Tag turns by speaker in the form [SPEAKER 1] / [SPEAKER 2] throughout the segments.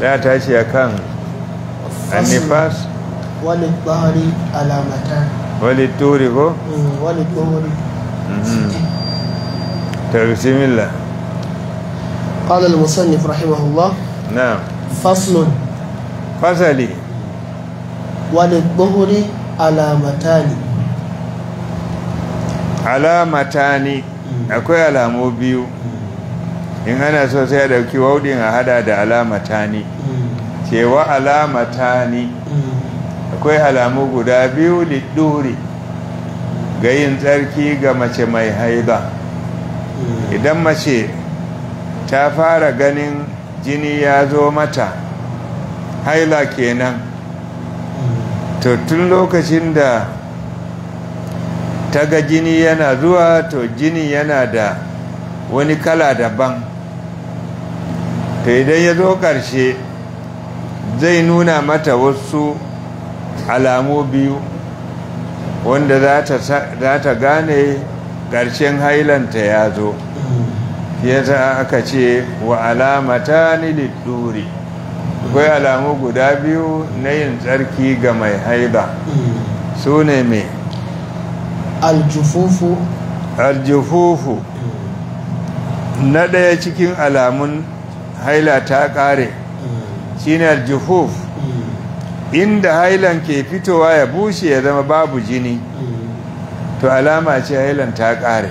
[SPEAKER 1] da ta ce kan annifas
[SPEAKER 2] وللظهر علامتان
[SPEAKER 1] wali turi ko
[SPEAKER 2] مم. وللظهر
[SPEAKER 1] tarsimillah
[SPEAKER 2] قال المصنف رحمه الله
[SPEAKER 1] na
[SPEAKER 2] فصل
[SPEAKER 1] fasali
[SPEAKER 2] وللظهر علامتان
[SPEAKER 1] alamatani akwai alamu biyu in ana so sai a dauki waudin a hada da alamatani
[SPEAKER 2] مم.
[SPEAKER 1] cewa alamatani
[SPEAKER 2] مم.
[SPEAKER 1] akwai alamu guda biyu lidduri ga yin tsarki ga mace mai haida
[SPEAKER 2] مم.
[SPEAKER 1] idan mace ta fara ganin jini ya zo mata haila kenan to tun lokacin da ta ga jini yana zuwa to jini yana da wani kala daban to idan ya zo ƙarshe zai nuna mata wasu alamu biyu wanda za ta sa- za ta gane ƙarshen hailanta ya zo
[SPEAKER 2] مم.
[SPEAKER 1] yasa aka ce wa alamata ni lidduri akwai alamu guda biyu na yin tsarki ga mai haida
[SPEAKER 2] مم.
[SPEAKER 1] su ne mai
[SPEAKER 2] الجفوف
[SPEAKER 1] aljufufu na ɗaya cikin alamun haila ta ƙare
[SPEAKER 2] مم.
[SPEAKER 1] shine aljufuf
[SPEAKER 2] مم.
[SPEAKER 1] inda hailan ke fitowa ya bushe ya zama babu jini
[SPEAKER 2] مم.
[SPEAKER 1] to alama ce hailan ta ƙare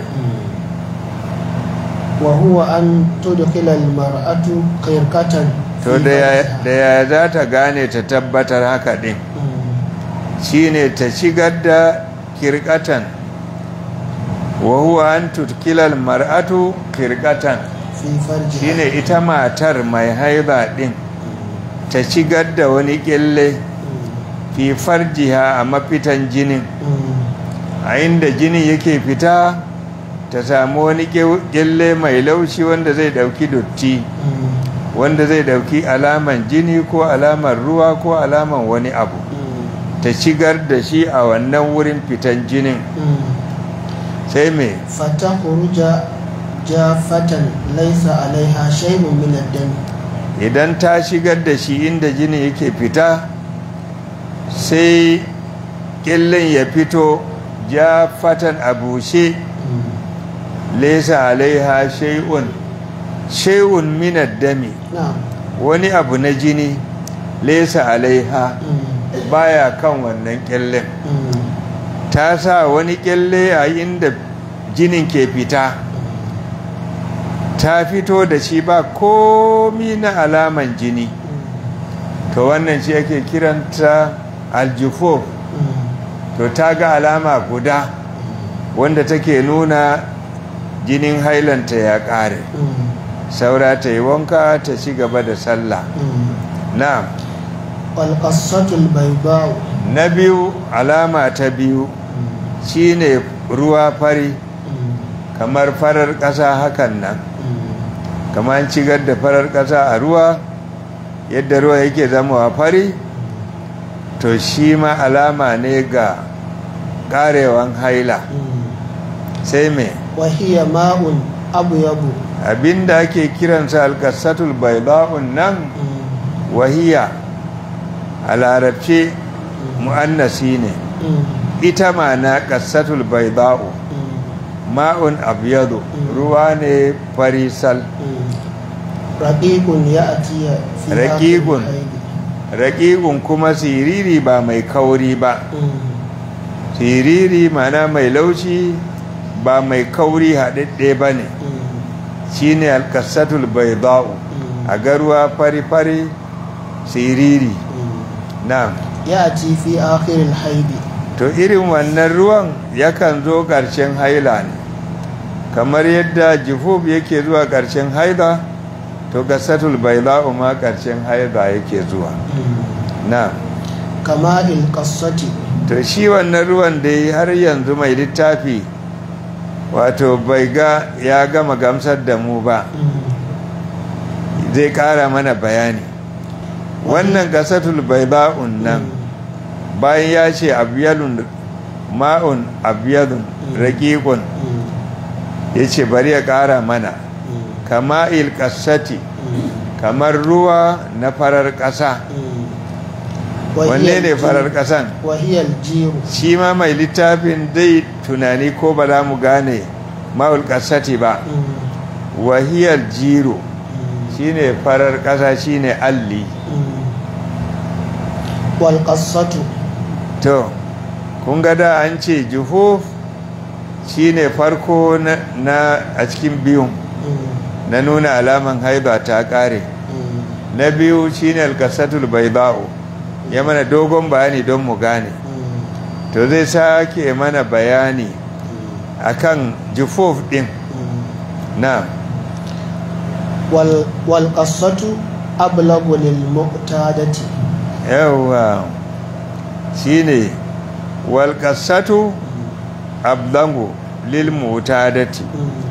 [SPEAKER 2] وهو أن تدخل المرأة خرقة
[SPEAKER 1] to da ya- da yaya za ta gane ta tabbatar haka ɗin shine ta shigar da kirkatan wa huwa an tutkilal mar'atu kirkatan
[SPEAKER 2] في فرجها
[SPEAKER 1] shine ita matar mai haiba din ta shigar da wani kyalle fi farjiha a mafitan jinin a inda jinin yake fita ta samu wani kyalle mai laushi wanda zai dauki dotti wanda zai dauki alaman jini ko alaman ruwa ko alaman wani abu ta shigar da shi a wannan wurin fitan jinin sai mai
[SPEAKER 2] فتخرج جافة ليس عليها شيء من الدم
[SPEAKER 1] idan ta shigar da shi inda jini yake fita sai ƙillin ya fito ja fatan a bushe lesa alaiha shay'un shay'un minad dami
[SPEAKER 2] نعم
[SPEAKER 1] wani abu na jini lesa alaiha baya kan wannan ƙyallen ta sa wani ƙyalle a inda jinin ke fita ta fito da shi ba komi na alaman jini to wannan shi ake kiranta aljufo to ta ga alama guda wanda take nuna jinin hailanta ya ƙare saura ta yi wanka ta ci gaba da sallah na
[SPEAKER 2] والقصة البيضاء
[SPEAKER 1] na biyu alama ta biyu shine ruwa fari kamar farar ƙasa hakan nan kamar cigar da farar ƙasa a ruwa yadda ruwa yake zama fari to shi ma alama ne ga ƙarewan haila sai me
[SPEAKER 2] وهي ماء أبيض
[SPEAKER 1] abinda ake kiransa alkasatul baida'un nan wahiya a larabce mu'annasi ne ita ma na kasatul baida'u ma'un abyadu ruwa ne farisal
[SPEAKER 2] رقيق يأتي في آخر
[SPEAKER 1] رقيق.
[SPEAKER 2] الحيض.
[SPEAKER 1] raƙiƙun kuma siriri ba mai kauri ba
[SPEAKER 2] مم.
[SPEAKER 1] siriri mana mai laushi ba mai kauri haɗaɗɗe ba ne
[SPEAKER 2] مم.
[SPEAKER 1] shi ne alkasatul baida'u
[SPEAKER 2] مم.
[SPEAKER 1] a garuwa fari-fari siriri
[SPEAKER 2] مم.
[SPEAKER 1] na
[SPEAKER 2] يأتي في آخر الحيض
[SPEAKER 1] to irin wannan ruwan yakan zo ƙarshen haila ne kamar yadda jifub yake zuwa ƙarshen haila to kasatul baida'u ma ƙarshen haila yake zuwa
[SPEAKER 2] مم.
[SPEAKER 1] na
[SPEAKER 2] كماء القصة
[SPEAKER 1] to shi wannan ruwan da yi har yanzu mai littafi wato bai ga ya gama gamsar da mu ba
[SPEAKER 2] مم.
[SPEAKER 1] zai kara mana bayani wannan gasatul baida'un nan bayan ya ce abiyalun ma'un abiyalun raƙiƙun
[SPEAKER 2] مم.
[SPEAKER 1] ya ce bari ya kara mana
[SPEAKER 2] مم.
[SPEAKER 1] kama'il kasati
[SPEAKER 2] مم.
[SPEAKER 1] kamar ruwa na farar ƙasa wanne ne farar ƙasan
[SPEAKER 2] wahiyar jiru
[SPEAKER 1] shi ma mai littafin dai tunani ko ba za mu gane ma'ul ƙasati ba wahiyar jiro shine farar ƙasa shine alli
[SPEAKER 2] walƙasatu
[SPEAKER 1] to kun ga da an ce juhuf shine farko na, na a cikin biyun na nuna alaman haiba ta ƙare na biyu shine alƙasatul baiba'u ya mana dogon bayani don mu gane to zai sake mana bayani akan jufuf din na
[SPEAKER 2] walƙasatu ablagu lil mu'tadati
[SPEAKER 1] yawa shine walƙasatu ablangu lil mutadati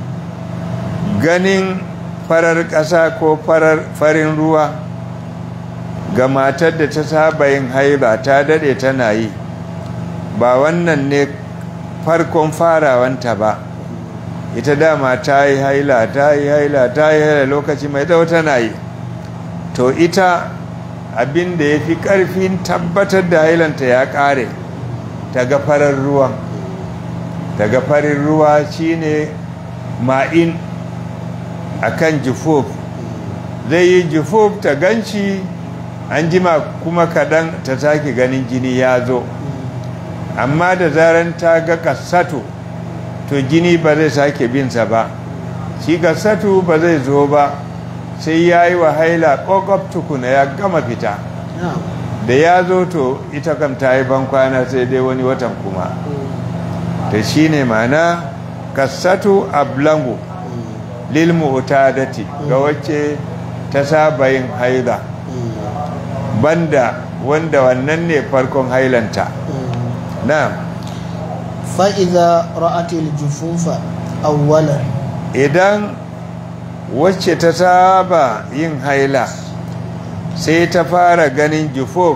[SPEAKER 1] ganin farar ƙasa ko farin ruwa ga matar da ta saba yin haiba ta dade tana yi ba wannan ne farkon farawanta ba ita dama ta yi haila ta yi haila ta yi haila lokaci mai tsawo tana yi to ita abin da ya fi ƙarfin tabbatar da hailanta ya ƙare ta ga farar ruwan ta ga farin ruwa shine ma'in akan jufuf zai yi jufuf ta ganci an jima kuma kaɗan ta sake ganin jini ya zo amma da zaran ta ga kasato to jini ba zai sake binsa ba shi kasato ba zai zo ba sai ya yi wa haila ƙwaƙwaf tukuna ya gama fita da ya zo to ita kam ta yi bankwana sai dai wani watan kuma ta shi ne mana kasato ablangu lilmu utadati ga wacce ta saba yin haila banda wanda wannan ne farkon hailanta na'am
[SPEAKER 2] fa'iza ra'atil jufufa awwalan
[SPEAKER 1] idan wacce ta saba yin haila sai ta fara ganin jufuf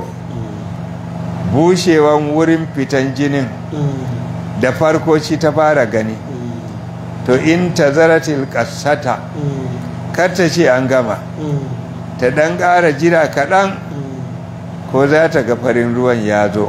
[SPEAKER 1] bushewan wurin fitan jinin da farko shi ta fara gani to in ta zaratil kasata ta ce an gama ta dan ƙara jira kaɗan ko za ta ga farin ruwan ya zo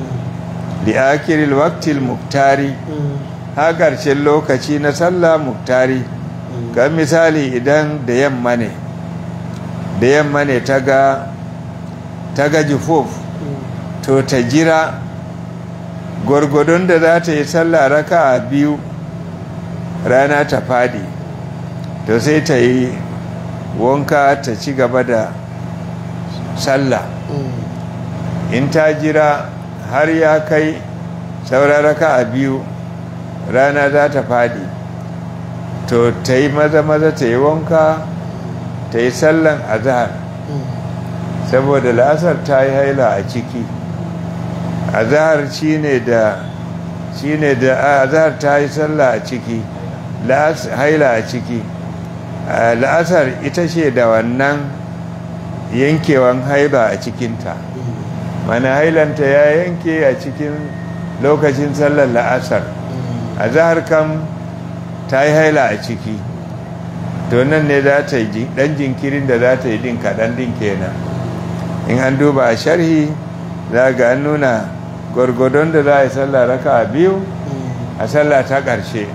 [SPEAKER 1] da akiril waktil muktari ha ƙarshen lokaci na sallah muktari ga misali idan da yamma ne da yamma ne ta ga ta ga jufuf to ta jira gwargwadon da za ta yi sallah raka a biyu rana ta fadi to sai ta yi wanka ta ci gaba da sallah in ta jira har ya kai sauraraka a biyu rana za ta fadi to ta yi maza-maza ta yi wanka ta yi sallan azahar saboda la'asar ta yi haila a ciki azahar shi ne da shi ne da azahar ta yi sallah a ciki haila a ciki la'asar ita ce da wannan yankewan haila a cikinta mana hailanta ya yanke a cikin lokacin sallar la'asar a zahar kam ta yi haila a ciki to nan ne za ta yi dan jinkirin da za ta yi din kaɗan din kenan in an duba a sharhi za ga an nuna gwargwadon da za a yi sallah raka a biyu a sallah ta ƙarshe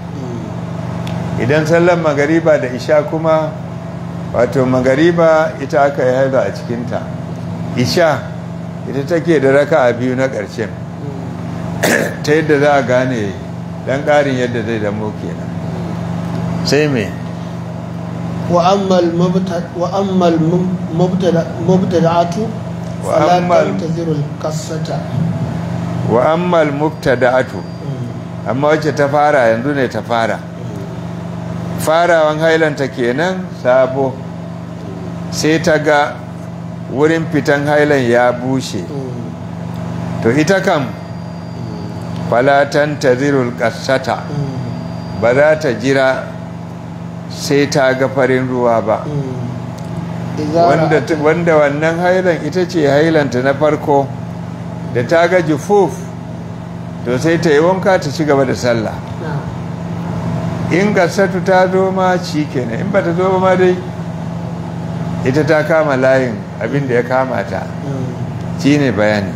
[SPEAKER 1] idan sallar magariba da isha kuma wato magariba ita aka yi haila a cikinta isha ita take da raka a biyu na ƙarshen ta yadda za a gane ɗan ƙarin yadda zai zamo kenan sai mai
[SPEAKER 2] وأما المبتدعة فلا تنتظر القصة
[SPEAKER 1] وأما المبتدعة amma wacce ta fara yanzu ne ta fara farawan hailanta kenan sabo sai ta ga wurin fitan hailan ya bushe to ita kam falatan tazirul kasata ba za ta jira sai ta ga farin ruwa ba wanda wannan hailan ita ce hailanta na farko da ta ga jufuf to sai ta yi wanka ta ci gaba da sallah in gasatu ta zo ma ci kenan in ba ta zo ma dai ita ta kama layin abin da ya kama ta shi ne bayani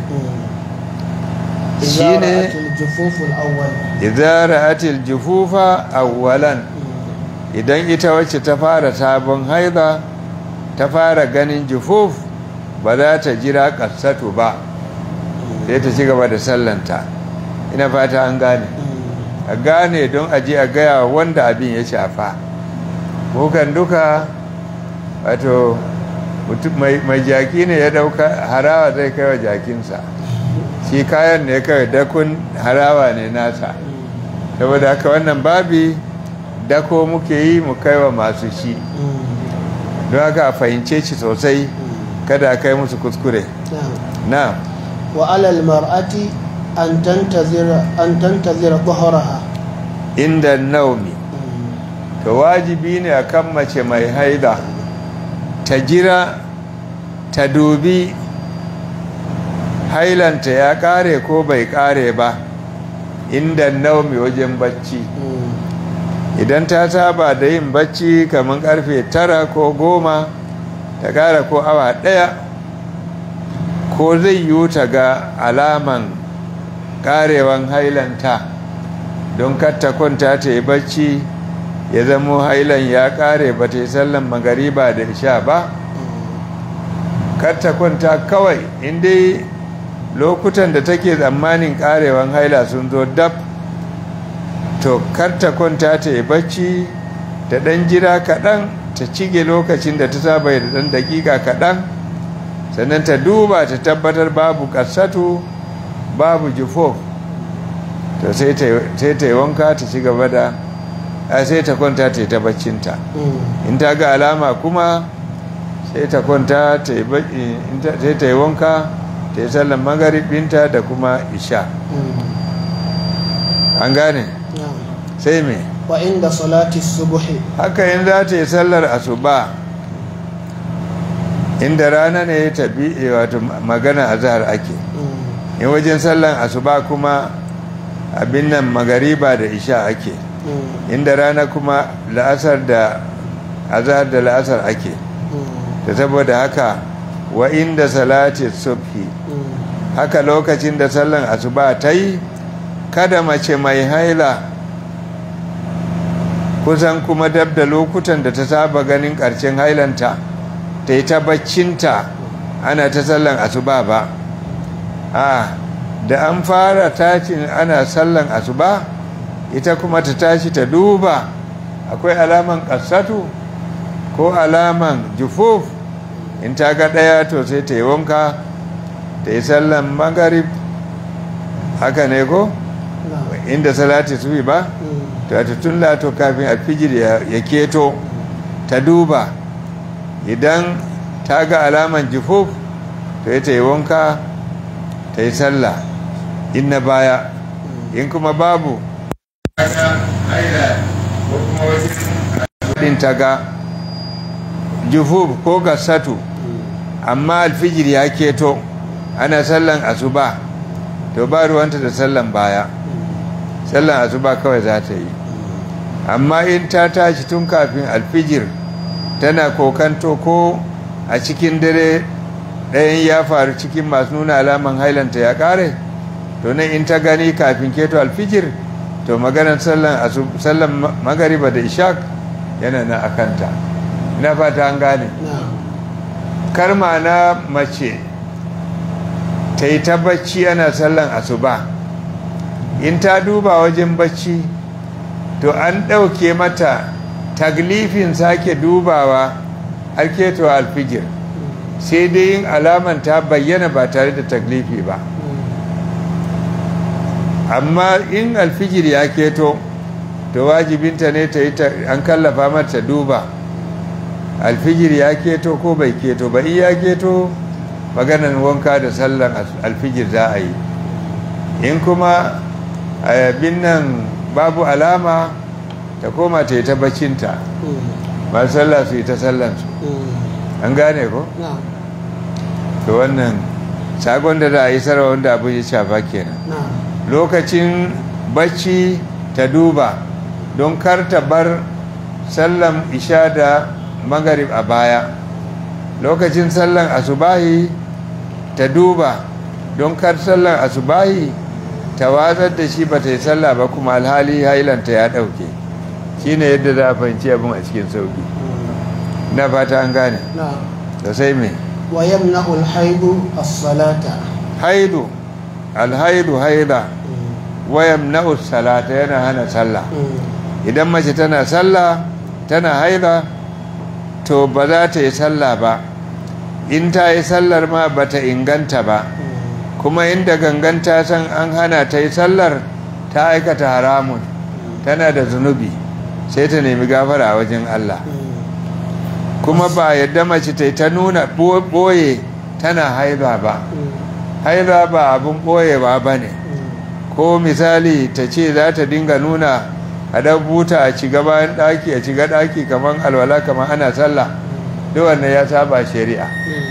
[SPEAKER 2] إذا
[SPEAKER 1] شيني-
[SPEAKER 2] رأت الجفوف الأول
[SPEAKER 1] idan ra'atil jufufa awwalan idan ita wacce ta fara sabon haida ta fara ganin jufuf ba za ta jira kassatu ba sai ta ci gaba da sallanta ina fata an gane a gane don aji a gaya wa wanda abin ya shafa mukan duka wato mutum- mai mai jaki ne ya dauka harawa zai kai wa jakinsa shi kayan ne kawai dakun harawa ne nasa saboda haka wannan babi dako muke yi mu kai wa masu shi don haka a fahimce shi sosai kada a kai musu kuskure
[SPEAKER 2] نعم
[SPEAKER 1] na
[SPEAKER 2] وعلى المرأة أن تنتظر أن تنتظر ظهرها
[SPEAKER 1] inda naumi to wajibi ne akan mace mai haida ta jira ta dubi hailanta ya kare ko bai kare ba inda naumi wajen bacci idan ta saba da yin bacci kamar karfe tara ko goma ta kara ko awa daya ko zai yiwu ta ga alaman karewan hailanta don katta kwanta ta yi bacci ya zamo hailan ya kare ba ta yi sallan magariba da isha ba katta kwanta kawai inda lokutan da take tsammanin karewan haila sun zo dab to karta kwanta ta yi bacci ta ɗan jira kaɗan ta cige lokacin da ta saba da ɗan daƙiƙa kaɗan sannan ta duba ta tabbatar babu ƙasatu babu jufo to sai ta yi wanka ta ci gaba da a sai ta kwanta ta yi ta baccinta in ta ga alama kuma sai ta kwanta ta yi ba- in ta- sai ta yi wanka ta yi sallan magaribinta da kuma isha an gane
[SPEAKER 2] نعم
[SPEAKER 1] sai me
[SPEAKER 2] وعند صلاة الصبح
[SPEAKER 1] haka yin za ta yi sallar asuba inda rana ne ta bi wato magana a zahar ake in wajen sallan asuba kuma abin nan magariba da isha ake inda rana kuma la'asar da azhar da la'asar ake da saboda haka wa inda salati subhi haka lokacin da sallan asuba ta yi kada mace mai haila kusan kuma dab da lokutan da ta saba ganin ƙarshen hailanta ta yi ta baccinta ana ta sallan asuba ba a da an fara tashin ana sallan asuba ita kuma ta tashi ta duba akwai alaman ƙasatu ko alaman jufuf in ta ga ɗaya to sai ta yi wanka ta yi sallan magarib haka ne ko inda salati su ba to ta tun lato kafin alfijir ya ya keto ta duba idan ta ga alaman jufuf to ya ta yi wanka ta yi sallah in na baya in kuma babu din ta ga jufuf ko gasatu amma alfijir ya keto ana sallan asuba to ba ruwanta da sallan baya sallan asuba kawai za ta yi amma in ta tashi tun kafin alfijir tana kokanto ko a cikin dare ɗayan ya faru cikin masu nuna alaman hailanta ya ƙare to nan in ta gani kafin keto alfijir to maganar sallan asu- sallan ma- magariba da ishaq yana na akanta ina fata an gane karma na mace ta yi ta bacci ana sallan asuba in ta duba wajen bacci to an ɗauke mata taglifin sake dubawa har keto alfijir sai dai yin alaman ta bayyana ba tare da taglifi ba amma in alfijir ya keto to wajibinta ne ta yi ta an kallafa mata duba alfijir ya keto ko bai keto ba in ya keto maganan wanka da sallan as- alfijir za a yi in kuma abin nan babu alama ta koma ta yi ta baccinta ba sallah su yi ta sallansu an gane ko to wannan sagon da za a yi sarwa wanda abu ya shafa kenan lokacin bacci ta duba don kar ta bar sallan isha da magarib a baya lokacin sallan asubahi ta duba don kar sallan asubahi ta watsar da shi ba ta yi sallah ba kuma alhali hailanta ya ɗauke shi ne yadda za a fahimci abin a cikin sauki na fata an gane
[SPEAKER 2] نعم
[SPEAKER 1] da sai mai
[SPEAKER 2] ويمنع الحيض الصلاة
[SPEAKER 1] haidu alhaidu haida wayam na'us salata yana hana sallah idan mace tana sallah tana haida to ba za ta yi sallah ba in ta yi sallar ma ba ta inganta ba kuma inda ganganta san an hana ta yi sallar ta aikata haramun tana da zunubi sai ta nemi gafara a wajen Allah kuma ba yadda mace ta yi ta nuna ɓoye tana haida ba haida ba abin ɓoyewa ba ne ko misali ta ce za ta dinga nuna a dan buta a ci bayan ɗaki a shiga ɗaki kamar alwala kamar ana sallah duk wannan ya saba shari'a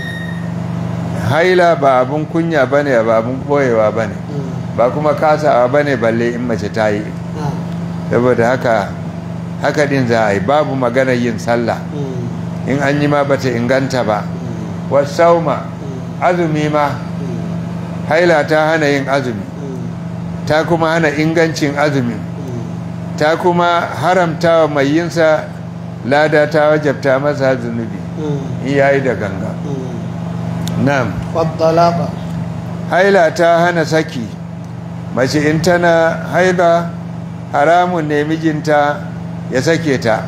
[SPEAKER 1] haila ba abin kunya ba ne ba abin ɓoyewa ba ne ba kuma kasawa ba ne balle in mace ta yi saboda haka haka din za a yi babu maganar yin sallah in an yi ma ba ta inganta ba wasauma azumi ma haila ta hana yin azumi ta kuma hana ingancin azumi ta kuma haramta wa mai yinsa lada ta wajabta masa zunubi in yayi da ganga na'am
[SPEAKER 2] والطلاق
[SPEAKER 1] haila ta hana saki mace in tana haila haramun ne mijinta ya sake ta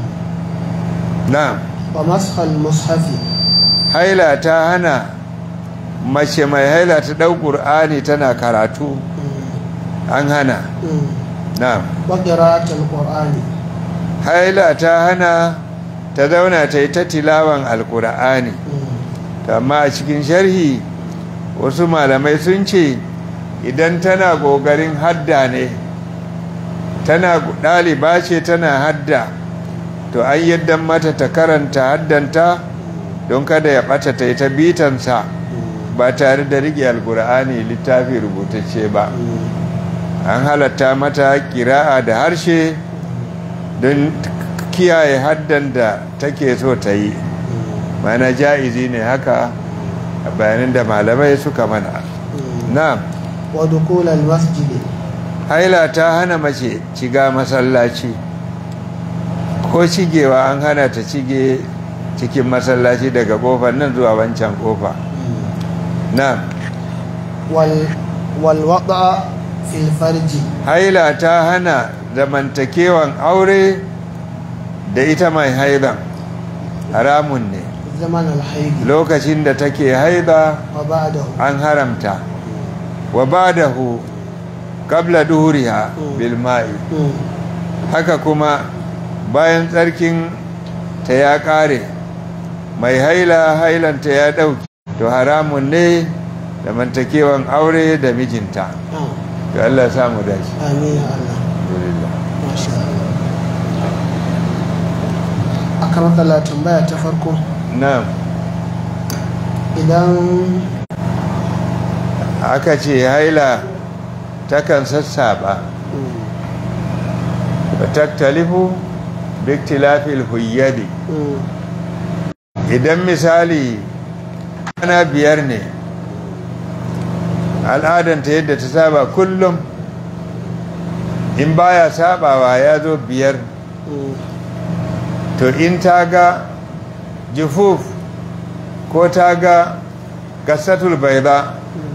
[SPEAKER 1] na'am
[SPEAKER 2] ومسح المصحف
[SPEAKER 1] haila ta hana mace mai haila ta ɗau ƙur'ani tana karatu an hana na'am
[SPEAKER 2] وقراءة القرآن
[SPEAKER 1] haila ta hana ta zauna ta yi ta tilawan alƙur'ani amma a cikin sharhi wasu malamai sun ce idan tana ƙoƙarin hadda ne tana ɗaliba ce tana hadda to an yadda mata ta karanta haddanta don kada ya ɓata ta yi ta bitansa ba tare da riƙe alƙur'ani littafi rubutacce ba an halatta mata kira'a da harshe don kiyaye haddan da take so ta yi mana ja'izi ne haka a bayanin da malamai suka mana na
[SPEAKER 2] ودخول المسجد
[SPEAKER 1] haila ta hana mace shiga masallaci ko shigewa an hana ta shige cikin masallaci daga kofar nan zuwa wancan kofa na
[SPEAKER 2] wal walwada fil farji
[SPEAKER 1] haila ta hana zamantakewan aure da ita mai haidan haramun ne
[SPEAKER 2] zaman alhaidi
[SPEAKER 1] lokacin da take haida
[SPEAKER 2] wa ba'dahu
[SPEAKER 1] an haramta wa ba'dahu qabla duhuriha bil ma'i
[SPEAKER 2] Mm.
[SPEAKER 1] haka kuma bayan tsarkin ta ya kare mai haila hailanta ya dauki to haramun ne zamantakewan aure da mijinta
[SPEAKER 2] Ah,
[SPEAKER 1] to Allah ya samu dace
[SPEAKER 2] amin ya Allah
[SPEAKER 1] alhamdulillah
[SPEAKER 2] masha Allah akamakala tambaya ta farko
[SPEAKER 1] na'am
[SPEAKER 2] idan
[SPEAKER 1] aka ce haila takan sassaba
[SPEAKER 2] mm,
[SPEAKER 1] wa taktalifu biktilafil huyyadi
[SPEAKER 2] mm,
[SPEAKER 1] idan misali ana biyar ne al'adanta yadda ta saba kullum in baya sabawa ya zo biyar
[SPEAKER 2] mm,
[SPEAKER 1] to in ta ga jufuf ko ta ga gasatul baida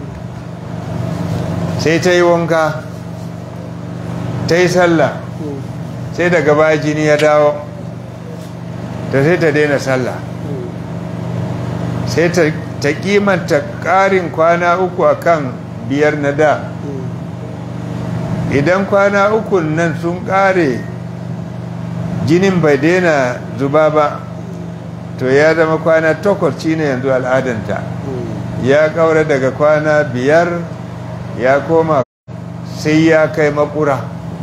[SPEAKER 1] sai ta yi wanka ta yi sallah
[SPEAKER 2] mm,
[SPEAKER 1] sai daga baya jini ya dawo ta sai ta daina sallah
[SPEAKER 2] mm,
[SPEAKER 1] sai ta, ta kimanta ƙarin kwana uku akan biyar na da
[SPEAKER 2] mm,
[SPEAKER 1] idan kwana uku nan sun ƙare jinin bai daina zuba ba to ya zama kwana takwas shine yanzu al'adanta
[SPEAKER 2] mm,
[SPEAKER 1] ya ƙaura daga kwana biyar ya koma sai ya kai makura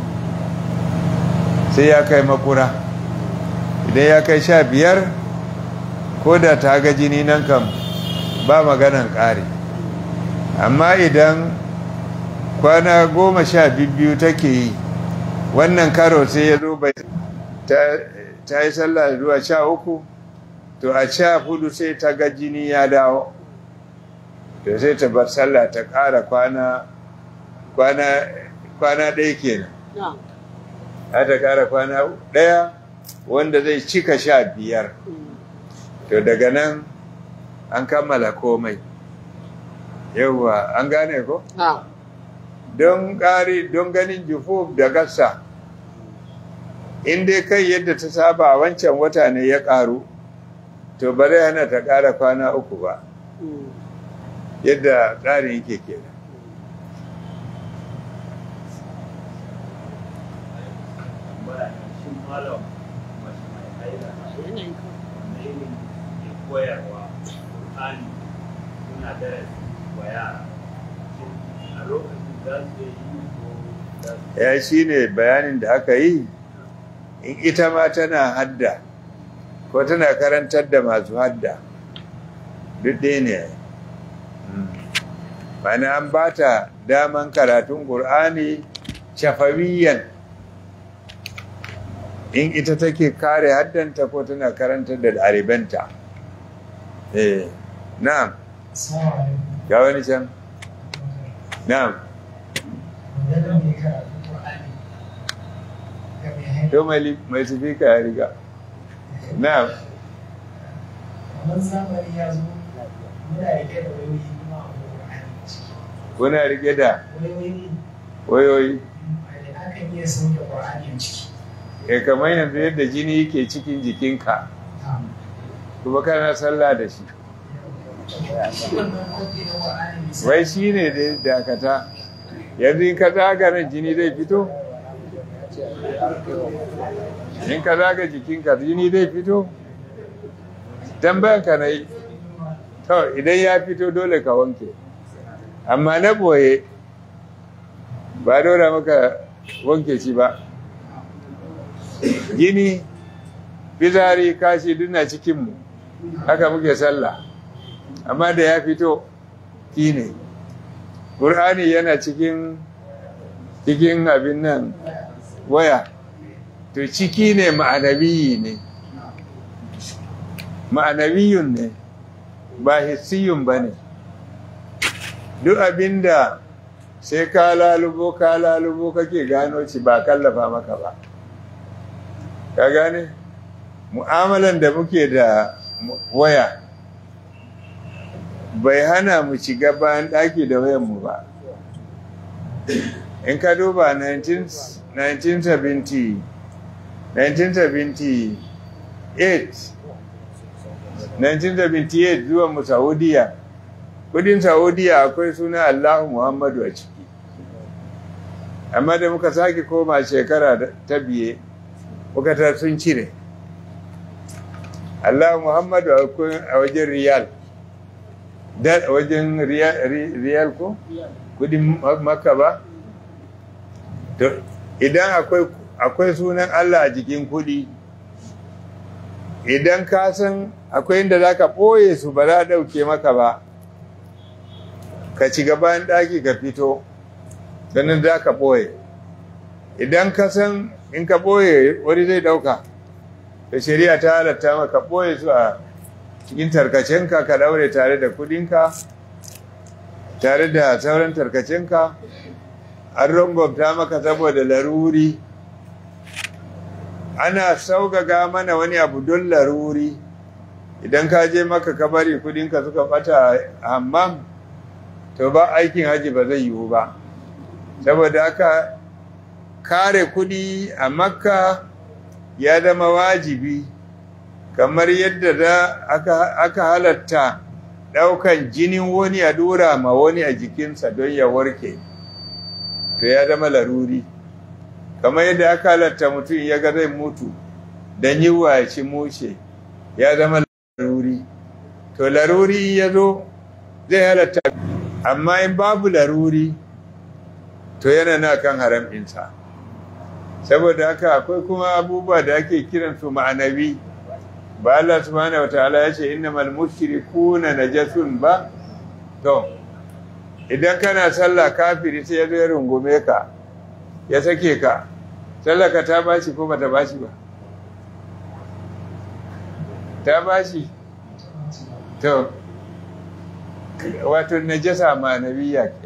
[SPEAKER 1] sai ya kai makura idan ya kai sha biyar ko da ta ga jini nan kam ba maganan ƙari amma idan kwana goma sha biyu take yi wannan karo sai ya zo bai ta, ta yi sallah zuwa sha uku to a sha hudu sai ta ga jini ya dawo to sai ta bar sallah ta ƙara kwana kwana kwana ɗaya kenan
[SPEAKER 2] na'am
[SPEAKER 1] za ta ƙara kwana ɗaya wanda zai cika sha biyar to daga nan an kammala komai yauwa an gane ko
[SPEAKER 2] na'am
[SPEAKER 1] don ƙari don ganin jufuf da gassa in dai kai yadda ta saba a wancan wata ne ya ƙaru to ba zai hana ta ƙara kwana uku ba yadda tsarin yake kenan
[SPEAKER 3] tambaya ne shin malam mace mai haila
[SPEAKER 2] yanayin ka
[SPEAKER 3] wanne ne ke koyarwa Qur'ani suna darasi wa yara shin a lokacin za su iya yi ko za su
[SPEAKER 1] ya shi ne bayanin da aka yi in ita ma tana hadda ko tana karantar da masu hadda duk ɗaya ne mana an ba ta daman karatun ƙur'ani shafawiyan in ita take kare haddanta ko tana karantar da ɗalibanta eh na'am ga wani can na'am to mai li- mai tafi ka ya riga na'am
[SPEAKER 4] kamar zamani ya zo muna rike da wayoyi kuma a Qur'ani ciki
[SPEAKER 1] kuna rike da
[SPEAKER 4] wayoyin
[SPEAKER 1] wayoyi
[SPEAKER 4] da akan iya sauke Qur'ani a ciki
[SPEAKER 1] e kamar yanzu yadda jini yake cikin jikinka
[SPEAKER 4] Na'am.
[SPEAKER 1] kuma kana sallah da shi
[SPEAKER 4] shi wannan kofi na Qur'ani misali
[SPEAKER 1] wai shi ne da dakata yanzu in ka zaga nan jini zai fito in ka zaga jikinka jini zai fito tambayan ka na yi to idan ya fito dole ka wanke amma na boye ba dora maka wanke shi ba gini fitsari kashi duna cikinmu haka muke sallah amma da ya fito ki ne ƙur'ani yana cikin cikin abin nan waya to ciki ne ma'anabiyi ne ma'anabiyun ne ba hissiyun ba ne duk abinda sai ka lalubo ka lalubo kake gano ci ba kallafa maka ba ka gane mu'amalan da muke da mu- waya bai hana mu shiga bayan ɗaki da wayanmu ba in ka duba 19 1970 1978 1978 zuwa mu saudiya kudin saudiya akwai suna allahu muhammadu a ciki amma da muka sake koma shekara da- ta biye muka ta sun cire allahu muhammadu akwai a wajen riyal da a wajen riyal, ri- riyal ko kudin Ma- makka ba to idan akwai akwai sunan allah a jikin kudi idan ka san akwai inda za ka ɓoye su ba za a ɗauke maka ba ka ci gaban ɗaki ka fito sannan za ka ɓoye idan ka san in ka ɓoye wani zai ɗauka da shari'a ta halatta maka ɓoye su a cikin tarkacenka ka ɗaure tare da kudinka tare da sauran tarkacenka an rangwamta maka saboda laruri ana saugaga mana wani abu don laruri idan ka je maka ka bari kudinka suka bata a hammam to ba aikin haji ba zai yiwu ba saboda haka kare kudi a makka ya zama wajibi kamar yadda da aka, aka halatta daukan jinin wani a dura ma wani a jikinsa don ya warke to ya zama laruri kamar yadda aka halatta mutum ya ga zai mutu don yi wa ci mushe ya zama laruri to laruri ya zo zai halatta amma in babu laruri to yana na kan haram ɗinsa saboda haka akwai kuma abubuwa da ake kiransu ma'anabi ba Allah subhanahu wataala ya ce innamal mushrikuna najasun ba to idan kana sallah kafiri sai ya zo ya rungume ka ya sake ka sallah ka ta bashi ko bata bashi ba ta bashi to wato najasa ma'anawiya ke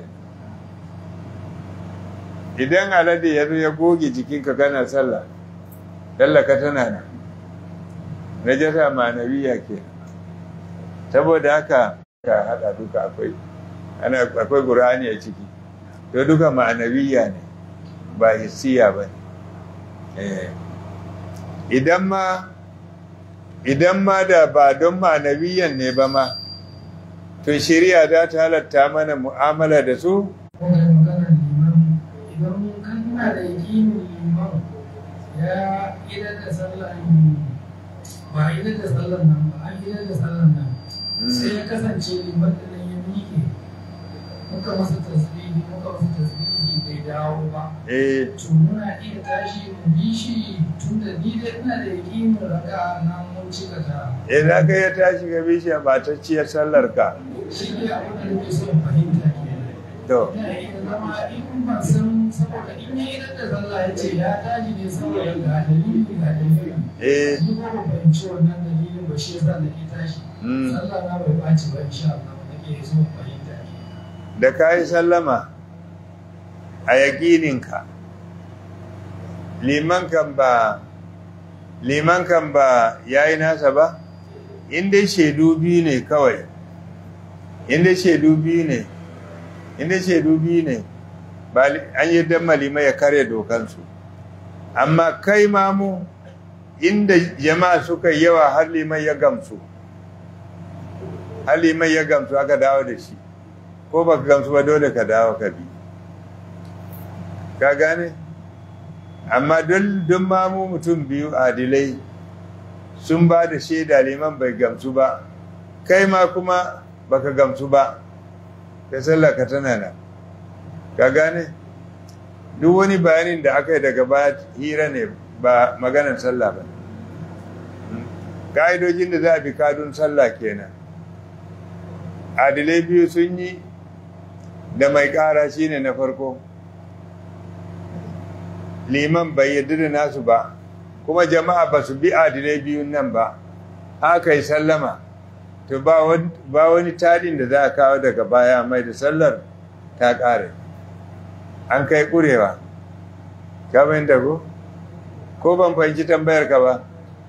[SPEAKER 1] idan alade ya zo ya goge jikinka kana sallah tallaka tana nan najasa ma'anawiya ke saboda haka ka hada duka akwai ana akwai qur'ani a ciki to duka ma'anawiya ne ba hissiya ba ne Eh. idan ma idan ma da ba don ma'anawiyan ne ba ma to shari'a za ta halatta mana mu'amala da su
[SPEAKER 4] kuma maganar liman idan kana da yakinin liman ya idar da sallah ba idar da sallar nan ba an idar da sallar nan sai ya kasance liman da nan ya miƙe muka masa tasbihi muka masa tasbihi bai dawo ba
[SPEAKER 1] eh
[SPEAKER 4] to muna iya tashi mu bi shi tun da ni dai ina da yakinin raka na mun cika ta
[SPEAKER 1] eh za ka iya tashi ga bishiya ba ta ciyar sallar ka
[SPEAKER 4] shi ne abin da nake son fahimta kenan
[SPEAKER 1] to
[SPEAKER 4] ina iya zama in ban san saboda in ya idan da sallah ya ce ya tashi ne saboda ga dalili ga dalili
[SPEAKER 1] eh
[SPEAKER 4] ni ko ban fahimci wannan dalilin ba shi yasa da ke tashi
[SPEAKER 1] Mm.
[SPEAKER 4] sallah na bai ɓaci ba insha Allah nake so fahimta
[SPEAKER 1] da ka yi sallama a yaƙininka liman kan ba liman kan ba ya yi nasa ba inda shaidu biyu ne kawai inda shaidu biyu ne inda shaidu biyu ne ba li- an yi dan malima ya kare dokansu amma kai mamu inda jama'a suka yi yawa har liman ya gamsu har liman ya gamsu aka dawo da shi ko ba ka gamsu ba dole ka dawo ka bi ka gane amma don don mamu mutum biyu adilai sun ba da shaida liman bai gamsu ba kai ma kuma baka gamsu ba ka sallaka tana nan ka gane duk wani bayanin da aka yi daga baya hira ne ba maganar sallah ba ka'idojin da za a bi kadun sallah kenan adilai biyu sun yi da mai ƙara shine na farko liman bai yarda da nasu ba kuma jama'a ba su bi adilai biyun nan ba haka yi sallama to ba wani- ba wani tadin da za a kawo daga baya mai da sallar ta ƙare an kai ƙurewa ka fahimta ko ko ban fahimci tambayar ka ba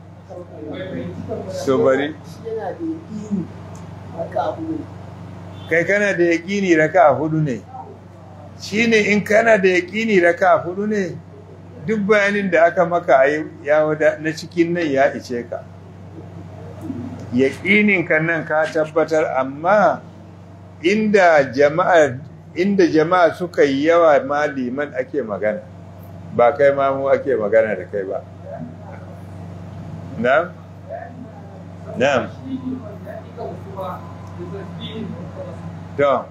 [SPEAKER 1] so bari
[SPEAKER 2] yana da yaƙini haka abu ne
[SPEAKER 1] kai kana da yaƙini raka a hudu ne shi ne in kana da yaƙini raka a hudu ne duk bayanin da aka maka a yi ya wada na cikin nan ya ishe ka yaƙinin ka nan ka tabbatar amma inda jama'a inda jama'a suka yi yawa ma liman ake magana ba kai ma mu ake magana da kai ba na'am na'am to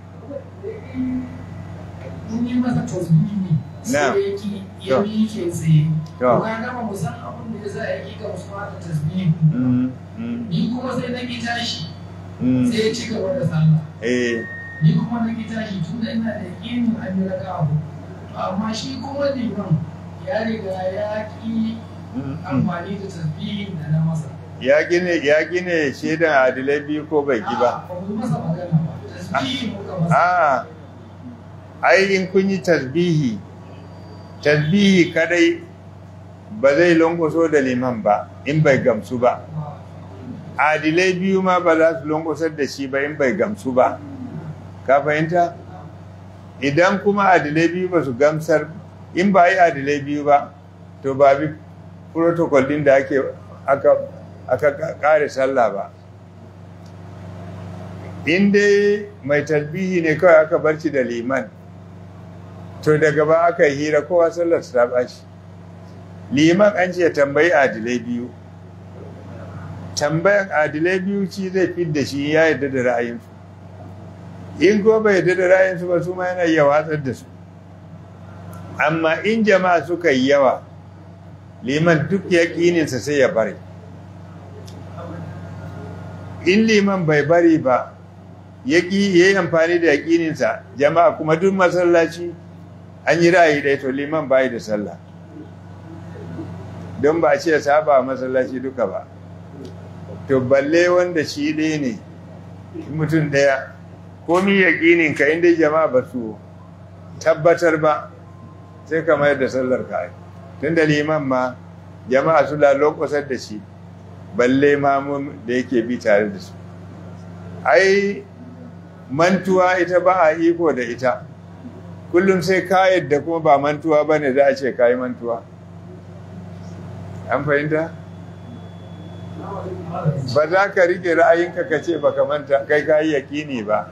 [SPEAKER 4] in yi masa tasbihi
[SPEAKER 1] Na.
[SPEAKER 4] sai ya ki ya
[SPEAKER 1] To.
[SPEAKER 4] miƙe tsaye
[SPEAKER 1] To.
[SPEAKER 4] to ka gama mu san abin da ya sa ya ki gamsuwa da tasbihi
[SPEAKER 1] mm, mm,
[SPEAKER 4] ni kuma sai na ki tashi
[SPEAKER 1] mm.
[SPEAKER 4] sai ya ci gaba da sallah
[SPEAKER 1] eh
[SPEAKER 4] ni kuma na ki tashi tun da ina da yaƙinin an yi raka abu to amma shi kuma liman ya riga ya ki
[SPEAKER 1] mm, mm.
[SPEAKER 4] amfani da tasbihin da na masa
[SPEAKER 1] ya gine ya gine shaidan adilai biyu ko bai ki ba
[SPEAKER 4] A'a, ba mu yi masa magana ba tasbihi muka masa
[SPEAKER 1] a ai in kun yi tasbihi tasbihi kadai ba zai longoso da liman ba in bai gamsu ba adilai biyu ma ba za su longosar da shi ba in bai gamsu ba ka fahimta idan kuma adilai biyu ba su gamsar in ba yi adilai biyu ba to ba bi protocol din da ake aka aka kare sallah ba in dai mai tasbihi ne kawai aka barci da liman to daga ba aka yi hira kowa sallar ta ɓaci liman an ce tambayi adilai biyu tambayan adilai biyu ci zai fi da shi ya yarda da ra'ayinsu in ko bai yarda da ra'ayinsu ba su ma yana iya watsar da su amma in jama'a suka yi yawa liman duk yaƙininsa sai ya bari in liman bai bari ba ya yi amfani da yaƙininsa jama'a kuma duk masallaci an yi ra'ayi ɗaya to liman bayi da sallah don ba a ce saba masallaci duka ba to balle wanda shi ɗaya ne mutum ɗaya komi yaƙinin ka inda jama'a ba su tabbatar ba sai ka mayar da sallar ka tun da liman ma jama'a su lalokosar da shi balle mamun da yake bi tare da su ai mantuwa ita ba a iko da ita kullum sai ka yadda kuma ba mantuwa ba ne za a ce ka yi mantuwa an fahimta? ba za ka rike ra'ayinka ka ce baka manta kai ka yi yaƙini ba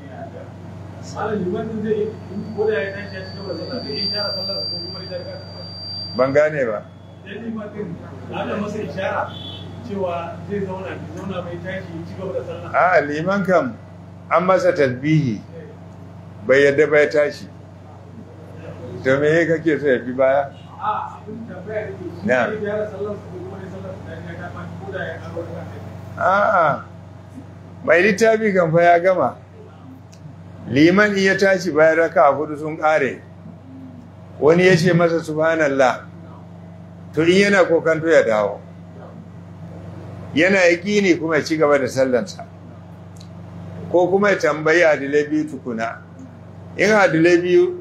[SPEAKER 1] ban gane ba a liman kam an masa tasbihi bai yadda bai tashi to me kake so ya fi baya na a'a mai littafi kan fa ya gama liman iya tashi bayan raka a hudu sun kare wani ya ce masa subhanallah to in yana kokanto ya dawo yana yaƙini kuma ya ci gaba da sallansa ko kuma ya tambayi adilai biyu tukuna in adilai biyu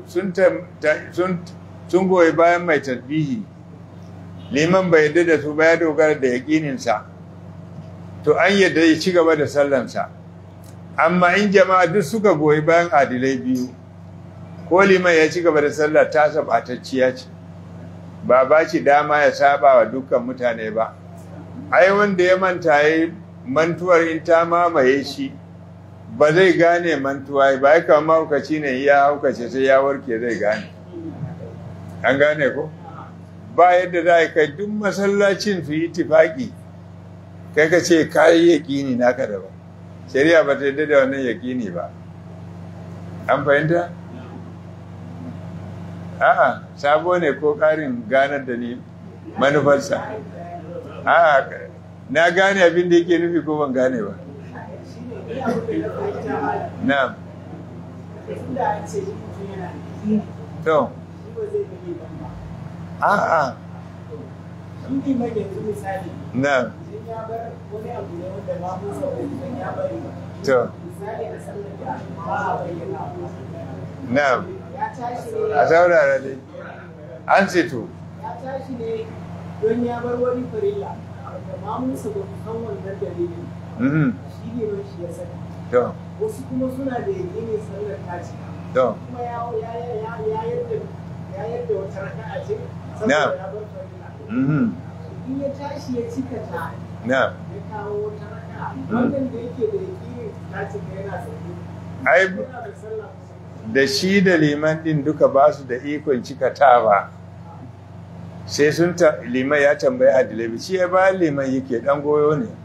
[SPEAKER 1] sun goyi bayan mai tasbihi liman bai yadda da su ba ya dogara da yaƙininsa to an yadda ya ci gaba da sallansa amma in jama'a duk suka goyi bayan adilai biyu ko liman ya ci gaba da sallah ta sabatacciya ce ba ba shi dama ya saba wa dukkan mutane ba ai wanda ya manta ya mantuwar in ta mamaye shi ba zai gane mantuwa ba ya kama haukaci ne ya haukace sai ya warke zai gane an gane ko ba yadda za a kai duk masallacin su yi tifaki kai ka ce kayi yaƙini naka daban shari'a ba ta yadda da wannan yaƙini ba an fahimta? a'a sabo ne ko ƙarin ganar da ni manufarsa a'a na gane abin da yake nufi ko ban gane ba na'am to a'a na'am to na'am a saurara dai an ceto
[SPEAKER 2] ya tashi ne don ya bar wani farilla da mamunsa ba su san wannan dalilin
[SPEAKER 1] mhm
[SPEAKER 2] shi ne ba shi ya sani
[SPEAKER 1] to
[SPEAKER 2] wasu kuma suna da yakinin sallar ta ce
[SPEAKER 1] to
[SPEAKER 2] kuma ya ya ya ya yadda ya yadda wata raka'a ce saboda
[SPEAKER 1] Na'am.
[SPEAKER 2] ya bar farilla
[SPEAKER 1] mhm
[SPEAKER 2] in ya tashi ya cika ta
[SPEAKER 1] na'am
[SPEAKER 2] ya kawo wata raka'a wannan da yake da yakinin ta ce yana sauke
[SPEAKER 1] ai
[SPEAKER 2] yana da sallah
[SPEAKER 1] da shi da liman din duka ba su da ikon cikatawa sai sun ta liman ya tambayi adilabi shi ya ba liman yake dan goyo ne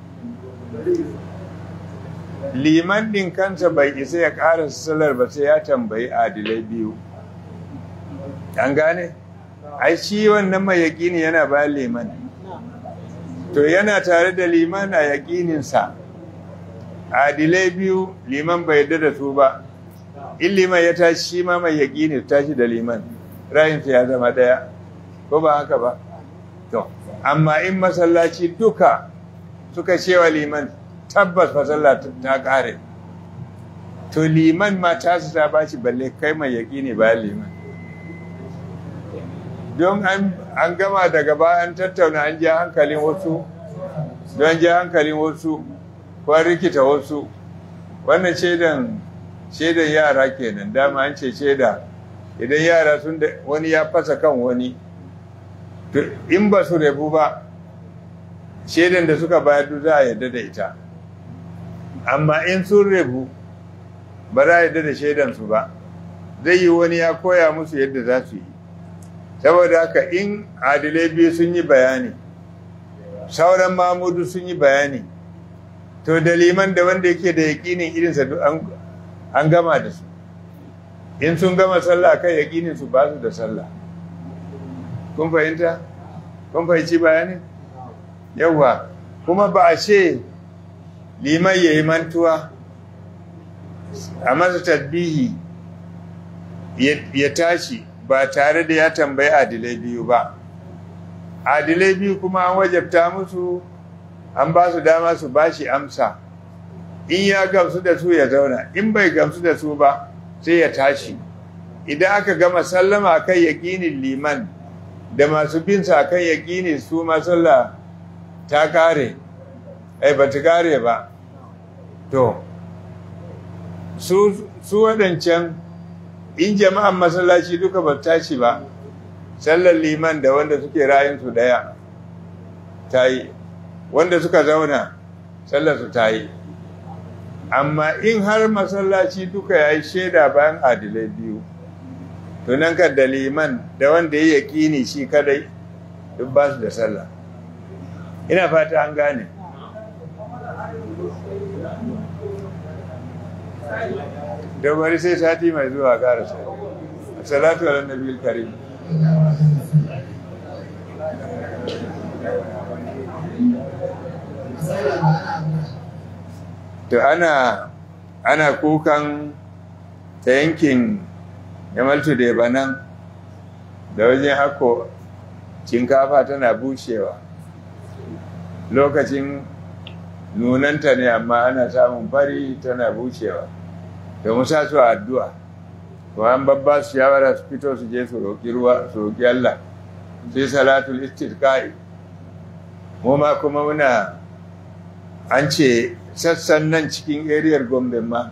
[SPEAKER 1] liman din kansa bai isa ya ƙara salar ba sai ya tambayi adilai biyu an gane ai shi wannan mai yaƙini yana bayan liman to yana tare da liman a yaƙininsa adilai biyu liman bai yarda da su ba in liman ya tashi shi ma mai yaƙini su tashi da liman rayinsa ya zama ɗaya ko ba haka ba to amma in masallaci duka suka cewa liman tabbas fasalla ta ƙare to liman ma tasu ta bashi balle kai mai yaƙini bayan liman don an an gama daga baya an tattauna an ja hankalin wasu don ja hankalin wasu ko an rikita wasu wannan shaidan shaidan yara kenan dama an ce shaida idan yara sun da wani ya fasa kan wani to in ba su rabu ba shaidan da suka bayar duk za a yarda da ita amma in sun rabu ba za a yarda da shaidan su ba zai yi wani ya koya musu yadda za su yi saboda haka in adilai biyu sun yi bayani sauran mamudu sun yi bayani to da liman da wanda yake da yaƙinin irinsa duk an an gama da su in sun gama sallah kan yaƙinin su ba su da sallah kun fahimta kun fahimci bayanin yawwa kuma ba a ce liman ya yi mantuwa a masa tasbihi ya tashi ba tare da ya tambayi adilai biyu ba adilai biyu kuma an wajabta musu an ba su dama su ba shi amsa in ya gamsu da su ya zauna in bai gamsu da su ba sai ya tashi idan aka gama sallama kan yaƙinin liman da masu binsa kan yaƙini su masalla ta kare ai ba ta kare ba to su su waɗancan in jama'an masallaci duka ba tashi ba sallar liman da wanda suke rayinsu ɗaya ta yi wanda suka zauna sallar su ta yi amma in har masallaci duka ya yi shaida bayan adilai biyu to nan kan da liman da wanda ya yaƙini shi kadai duk ba su da sallah ina fata an gane da bari sai sati mai zuwa karasa salatu ala nabi karim to ana ana kukan ta yankin yamaltu da banan da wajen hako shinkafa tana bushewa lokacin nunanta ne amma ana samun fari tana bushewa da musa su addu'a to an babba su shawara su fito su je su roƙi ruwa su roƙi Allah sai salatul istisqa'i mu ma kuma muna an ce sassan nan cikin eriyar gombe ma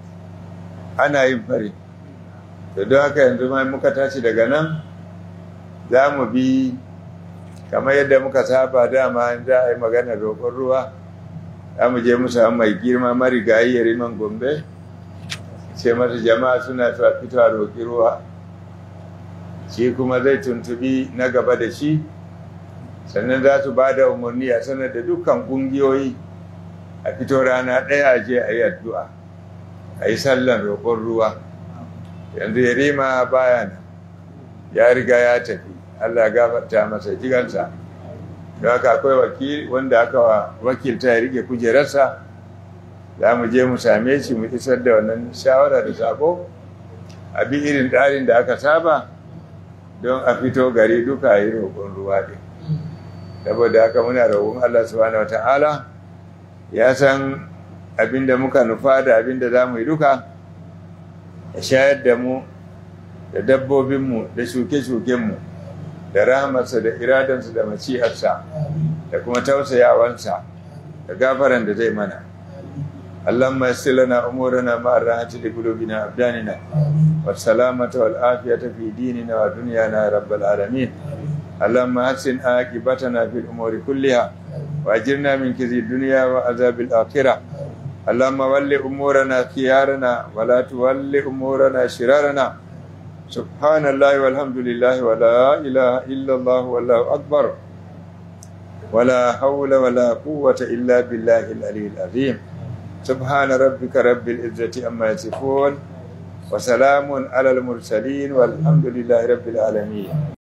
[SPEAKER 1] ana yin fari da don haka yanzu ma muka tashi daga nan za mu bi kamar yadda muka saba dama za a yi magana roƙon ruwa za mu je mu samu mai girma marigayi ya riman gombe sai masa jama'a suna ta fito a roƙi ruwa shi kuma zai tuntubi na gaba da shi sannan za su ba da umarni a sanar da dukkan ƙungiyoyi a fito rana ɗaya a je a yi addu'a a yi sallan roƙon ruwa yanzu ya rima baya nan ya riga ya tafi allah gafarta masa jigansa don haka akwai wakil wanda aka wakilta ya rike kujerarsa za mu je mu same shi mu isar da wannan shawara da sako a bi irin tsarin da aka saba don a fito gari duka a yi roƙon ruwa ɗin saboda haka muna roƙon allah subhanahu wa ta'ala ya san abinda muka nufa da abinda za mu yi duka ya shayar da mu da dabbobinmu da shuke-shukenmu da rahamarsa da iradansa da maciyarsa da kuma tausayawansa da gafaran da zai mana اللهم يسر لنا امورنا مع الراحه لقلوبنا وابداننا والسلامه والعافيه في ديننا ودنيانا يا رب العالمين اللهم حسن عاقبتنا في الامور كلها واجرنا من كذي الدنيا وعذاب الاخره اللهم ول امورنا خيارنا ولا تول امورنا شرارنا سبحان الله والحمد لله ولا اله الا الله والله اكبر ولا حول ولا قوه الا بالله العلي العظيم سبحان ربك رب العزة أما يصفون وسلام على المرسلين والحمد لله رب العالمين